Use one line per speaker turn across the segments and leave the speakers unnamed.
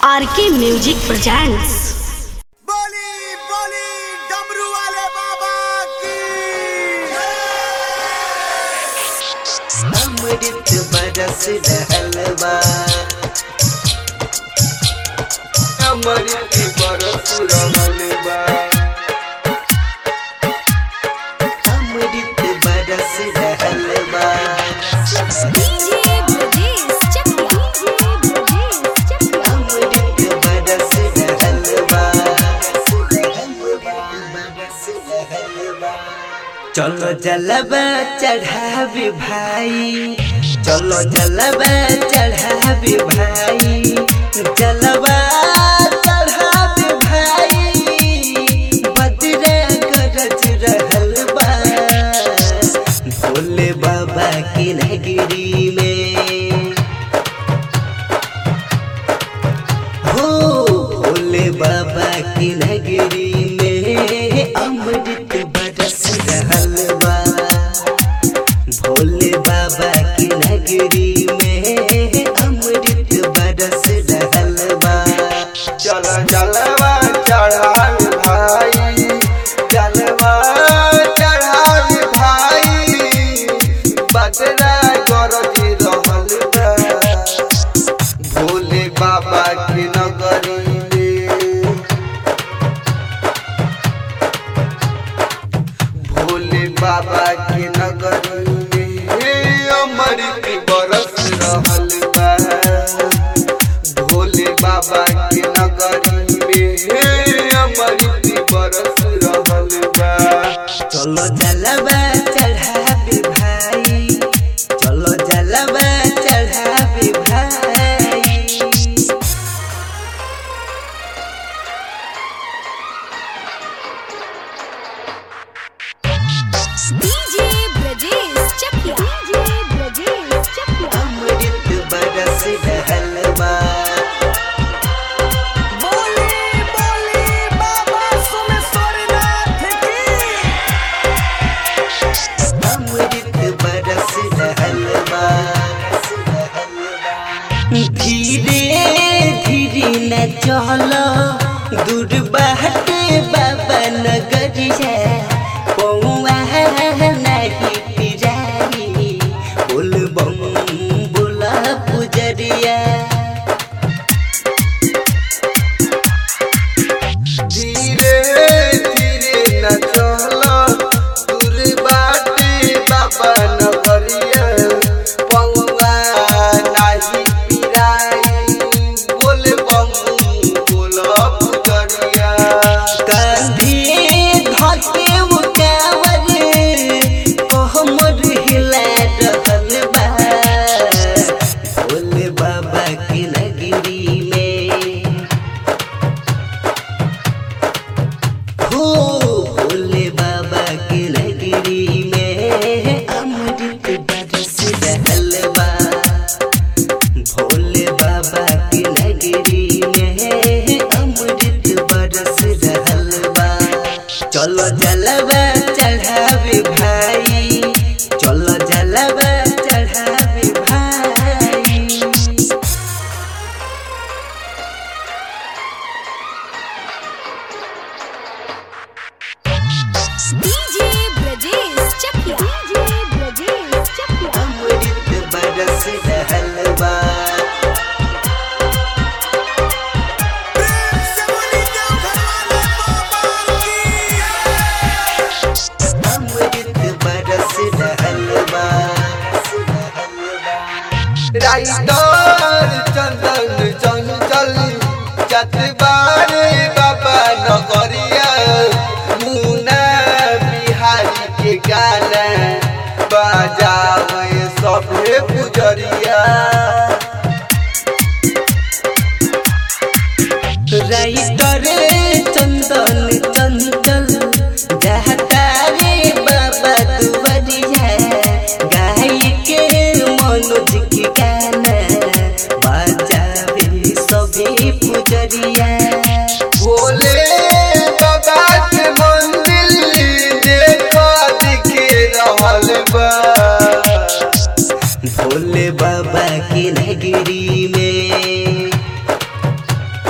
RK music presents
बोली बोली डमरू वाले बाबा की
अमृत बरस रहलबा अमृत बरस रहलबा अमृत बरस रहलबा अमृत बरस रहलबा बरस रहलबा चलो जलबा चढ़ावी भाई चलो जलबा चढ़ावी भाई जलबा चढ़ावी भाई बजरे गरज रहल बा भोले बाबा की नगरी में हो भोले बाबा की नगरी में अमृत बरस रहल बा भोले बाबा की नगरी में अमृत बरस रहल बा चल जलवा चढ़ाल भाई जलवा चढ़ाल भाई बदरा गरज रहल बा भोले बाबा के नगरी में भोले बाबा के नगरी में अमृत बरस रहल बा भोले बाबा के नगरी में अमृत बरस रहल बा चलो जलवा चढ़ाबे भाई चलो जलवा चढ़ाबे भाई अमृत बरस रहल बा
बोली बोली बाबा सोमेश्वरनाथ की
अमृत बरस रहल बा धीरे धीरे न चलो दूर बाटे बाबा नगरिया पौआ नहीं पिराई बोल बम बोला पुजरिया धीरे धीरे न चलो दूर बाटे बाबा नगरिया पौआ नाही पिराई बोल बम बोल पुजरिया कांधी धके उकावर कोहमर हिला रहल बा भोले बाबा की नगरी में हो भोले बाबा की नगरी में अमृत बरस रहल बा भोले बाबा की नगरी में अमृत बरस रहल बा चलो जलवा चढ़ावे भाई चलो जलवा चढ़ावे भाई अमृत बरस रहल बा
प्रेम से बोली देवघर वाले बाबा की
अमृत बरस रहल बा राइटर चंदन चंचल चतबारे बाबा नगरिया मुना बिहारी के गाना बजावे सभे पुजरिया राइटर चंदन चंचल जाता रे बाबा दुवरिया गाय के मनोज के गाना बजावे सभी पुजरिया भोले बाबा के मंदिर देखो दिखे रहल बा भोले बाबा की नगरी में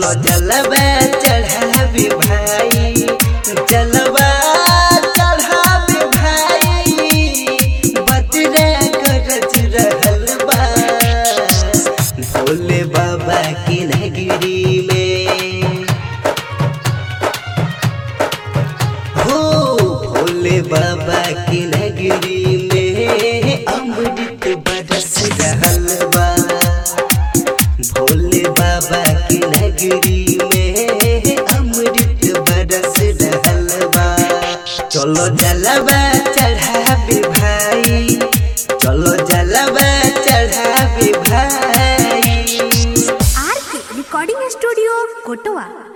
चलो जलवा चढ़ाबी भाई जलवा चढ़ाबी भाई बतरा गरज रहल बा भोले बाबा की नगरी में हो भोले बाबा की नगरी में अमृत बरस रहल बा भोले बाबा की नगरी में अमृत बरस रहल बा चलो जलवा चढ़ाबी भाई चलो जलवा चढ़ाबी भाई
आर के रिकॉर्डिंग स्टूडियो कोटवा